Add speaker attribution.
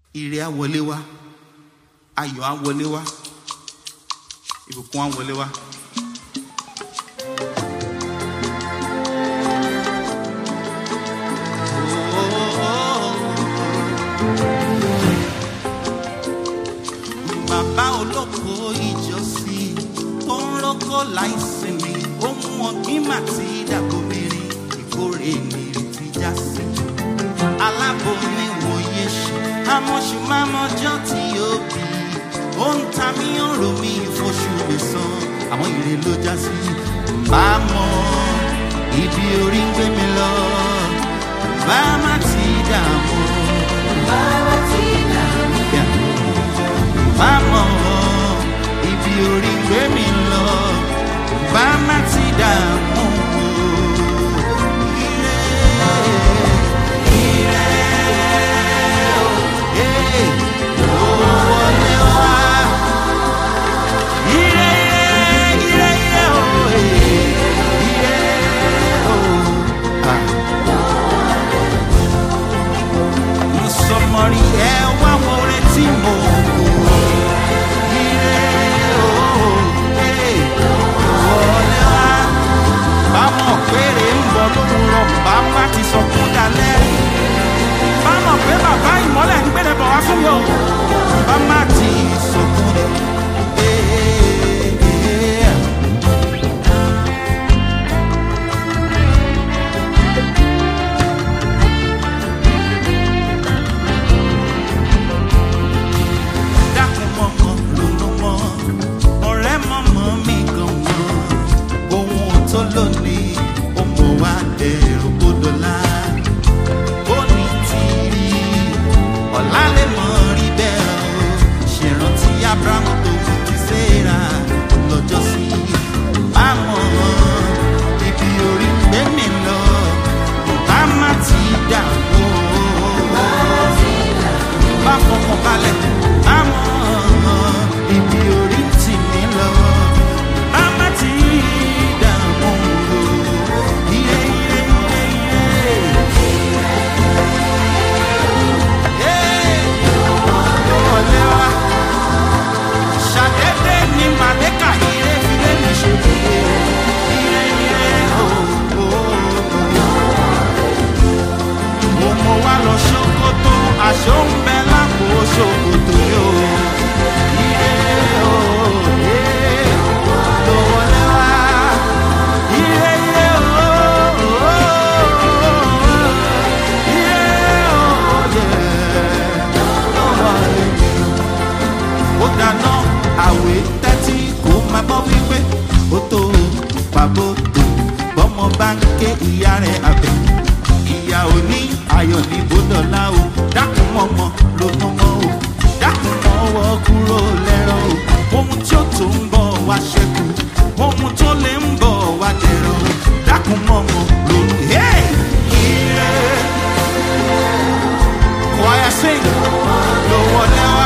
Speaker 1: ire á wọlé wá ayọ̀ á wọlé wá ìbùkún á wọlé wá. bàbá olóko ìjọsìn ó ń rọ́kọ̀ láìsinmi ó mú ọgbín màtí dàgbòmìnrin ìkórè nìrètí já sí. aláboyún ìwòye ṣe amọ̀ṣù mámọ́jọ́ tí yóò bí ó ń ta mí ọ̀rọ̀ mi ìfọ̀ṣù lè san àwọn ire ló já sí. bá a mọ ibi orí ń gbé mi lọ bá a má ti dààmú. Yeah bá mọ̀ ibi orí gbé mi lọ bá má ti dààmú. Ire, ire, eh, ó wọlé wá. Ire, ire, ire, oh, eh, ire, oh, ah. Mo sọ mọ́ rí ẹ wá wo retí mo wò. bámọ̀ péré ń bọ̀ lówùrọ̀ bá má ti sọ fún dalẹ̀. bámọ̀ pé bàbá ìmọ́lẹ̀ ń gbélé bọ̀ wá fún mi o bá má ti sọ fún mi. dákun mọ́mọ́ ronú mọ́ ọ̀rẹ́ mọ́mọ́ mi gan mọ́ ohun tó lónìí ó mọ̀ wá dẹ̀rù gbódọ̀lá ó ní tìrì ọ̀la lè mọ̀ rí bẹ́ẹ̀ o ṣèrántí abrahamu tó mú ti séra lọ́jọ́ sí bámọ̀ ibi orí ń gbé mi lọ bá má ti dà wó bá fọkàn balẹ̀ àmọ́ ibi orí tì mí lọ bá má ti dààmú o ire ire ire ire. Ee, wọlé wá. Ṣàdédé ni màlẹ́kà ire fi lé mi ṣe bùgbé. Ire ire o o o mo mọ wá lọ ṣòkòtò aṣọ ń bẹ lápò ṣòkòtò yóò. Ire o, ire ló wọlé wá. Ire ire o, o, ire o, yeah, ló wọlé. Ó dáná àwé tẹ́tí kó máa bọ́ wípé ó tó pàbó tó bọ́mọ bá ń ké ìyá rẹ̀ àbẹ̀ ìyá òní ayọ̀ ní bódọ́lá o dákun mọ́mọ́ ló mọ́mọ́ o dákun mọ́wọ́ kúrò lẹ́rọ o ohun tí ó tó ń bọ̀ wá ṣẹ́kù ohun tó lè ń bọ̀ wá dẹ̀rọ o dákun mọ́mọ́ ló ń hey! ire choir sing ló wọlé wá.